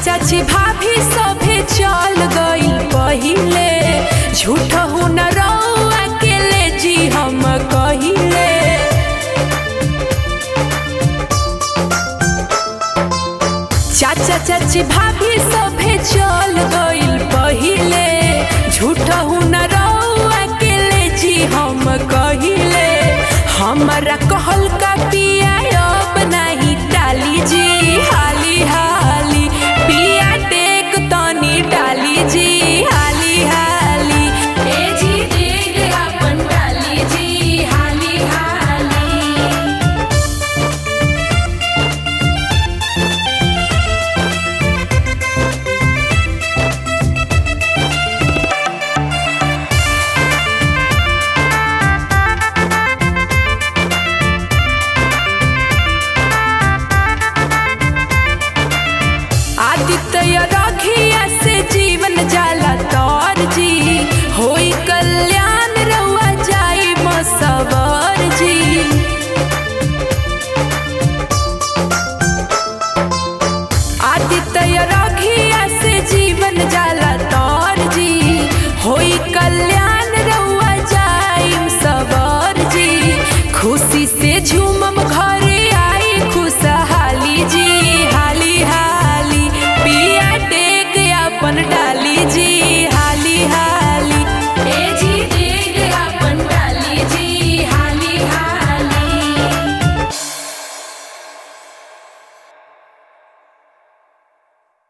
चाची भाभी सभे चल गइल पहिले झूठ हो न रउआ अकेले जी हम कहिले चाचा चाची भाभी सभे चल गइल पहिले झूठ हो न रउआ अकेले जी हम कहिले हमरा कहल का पिया अब नहीं डाली जी हाली हाली पिया टेक तनी डाली जी हाली हाली ए जी देख अपन डाली जी हाली हाली आदित्य रखिया से जीवन जाला तो